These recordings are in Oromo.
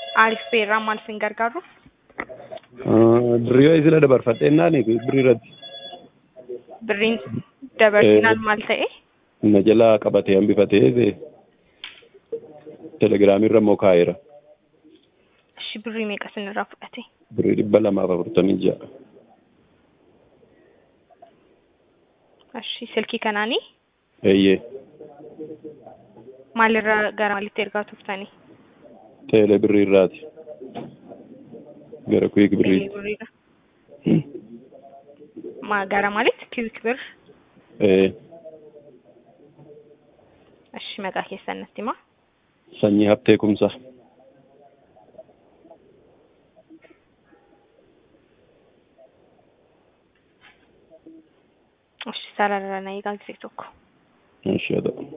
Aariif beerraa maal isin gargaaru? Birrii yoo isila dabarfadheennaan birrii irratti Birriin dabarsinaan maal ta'e? na jalaa qabatee hambifatee telegiraamii irra immoo kaa'eera. Ishi birrii meeqa isinirraa fudhate? Birrii dhibba lamaaf afurtamii ja'a. Ishi silkii kanaanii Eeyyee maalirraa gara maalitti ergaa turtanii? teelee birrii irraati. Gara kuyiik birrii. birriidha. Ma gara maalitti? Kiwik bir. Ee Ishi maqaa keessan natti himaa. sanyii haftee kumsa. Ishi sararra na eegaa gisee tokko. Ishee haa ta'u.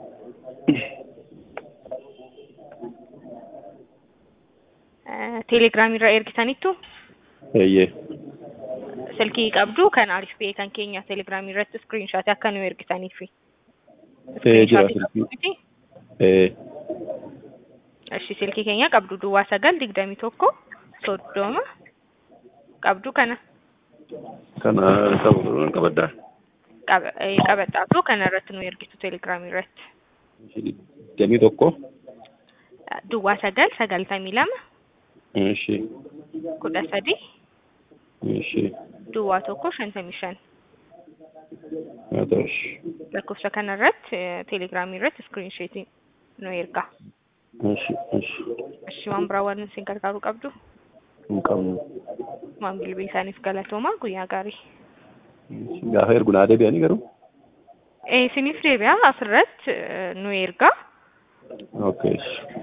Teelegiraamiirra ergitaniittu Eeyyee silkii qabdu kan Aariif Pee kan keenya teelegiraamii irratti iskiriinshaatii akka nu ergitaniif. Ee jira silkii. Ee Ishi silkii keenya qabdu duwwaa sagal digdamii tokko soddoma qabdu kana kana qabu qabaddaa. qaba- eh, qabadhaatu kana irratti nu ergitu teelegiraamii irratti. Digdamii tokko. Duwwaa sagal sagaltamii lama Ishee kudha sadi ishee duwwaa tokko shantamii shan haa ta'u. lakkoofsa kana irratti eh, teelegiraamii irratti iskiriinsheetii nu erga. Ishee ishee Ishi waan biraa waan isin gargaaruu qabdu hin qabnu. maamilbii isaaniif galatoomaa guyyaa gaarii. Gaafa ergu naa deebi'anii garuu. Eh, Isiniif deebi'a asirratti eh, nu erga. Okay.